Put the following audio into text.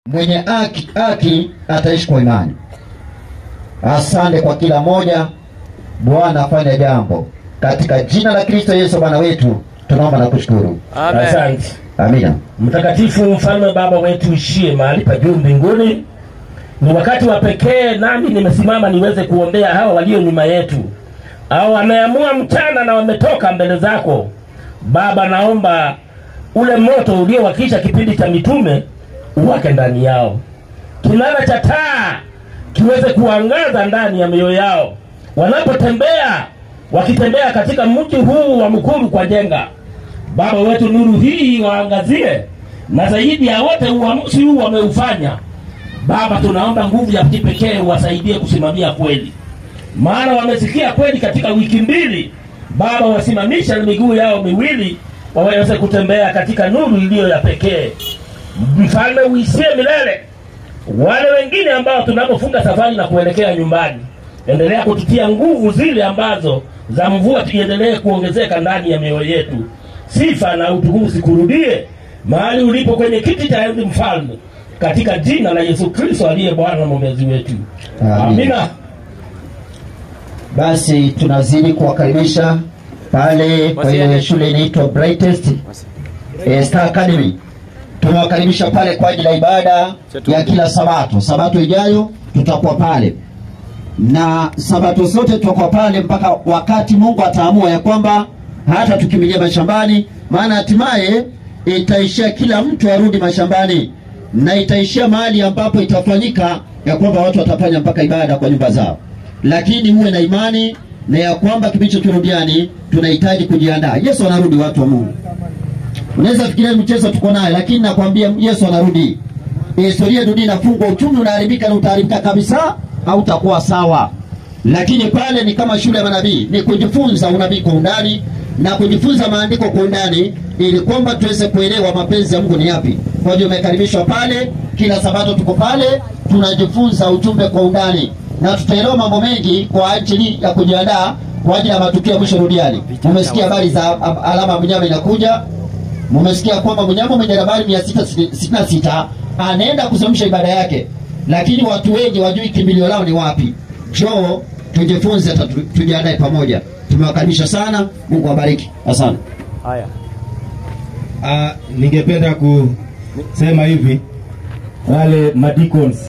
mwenye haki, haki ataishi kwa imani. Asante kwa kila moja. Bwana afanye jambo katika jina la Kristo Yesu Bwana wetu, tunaomba na kushukuru. Amen. Asante. Amina. Mtakatifu mfalme Baba wetu ishie mahali pa juu mbinguni, ni wakati wa pekee nami nimesimama niweze kuombea hawa walio nyuma yetu, au wameamua mchana na wametoka mbele zako Baba. Naomba ule moto uliowakisha kipindi cha mitume uwake ndani yao, kinara cha taa kiweze kuangaza ndani ya mioyo yao wanapotembea, wakitembea katika mji huu wa Mukuru kwa jenga Baba wetu, nuru hii waangazie, na zaidi ya wote uamuzi huu wameufanya Baba, tunaomba nguvu ya kipekee uwasaidie kusimamia kweli, maana wamesikia kweli katika wiki mbili. Baba, wasimamisha na miguu yao miwili waweze kutembea katika nuru iliyo ya pekee. Mfalme uisie milele. Wale wengine ambao tunapofunga safari na kuelekea nyumbani, endelea kututia nguvu zile ambazo za mvua, tuendelee kuongezeka ndani ya mioyo yetu. Sifa na utukufu sikurudie mahali ulipo kwenye kiti cha enzi, Mfalme, katika jina la Yesu Kristo aliye Bwana na mwombezi wetu, Amina. amina. Basi tunazidi kuwakaribisha pale kwenye shule inaitwa Brightest eh, Star Academy. Tumewakaribisha pale kwa ajili ya ibada ya kila Sabato. Sabato ijayo tutakuwa pale na Sabato zote tutakuwa pale mpaka wakati Mungu ataamua ya kwamba hata tukimbilia mashambani, maana hatimaye itaishia kila mtu arudi mashambani na itaishia mahali ambapo itafanyika ya kwamba watu watafanya mpaka ibada kwa nyumba zao, lakini muwe na imani na ya kwamba kipindi cha kirudiani tunahitaji kujiandaa. Yesu anarudi, watu wa Mungu. Unaweza fikiria mchezo tuko naye, lakini nakwambia Yesu anarudi. Historia ya dunia inafungwa, uchumi unaharibika na utaharibika kabisa, hautakuwa sawa. Lakini pale ni kama shule ya manabii, ni kujifunza unabii kwa undani na kujifunza maandiko kwa undani, ili kwamba tuweze kuelewa mapenzi ya Mungu ni yapi. Kwa hiyo umekaribishwa pale, kila Sabato tuko pale, tunajifunza ujumbe kwa undani na tutaelewa mambo mengi kwa ajili ya kujiandaa kwa ajili ya matukio ya mwisho duniani. Umesikia habari za a- alama ya mnyama inakuja, Mumesikia kwamba mnyama mwenye nambari mia sita sitini na sita anaenda kusimamisha ibada yake, lakini watu wengi wajui kimbilio lao ni wapi. Njoo tujifunze, hata tu- tujiandae pamoja. Tumewakaribisha sana, Mungu awabariki. Asante. Haya. Ah, ningependa kusema hivi wale madikons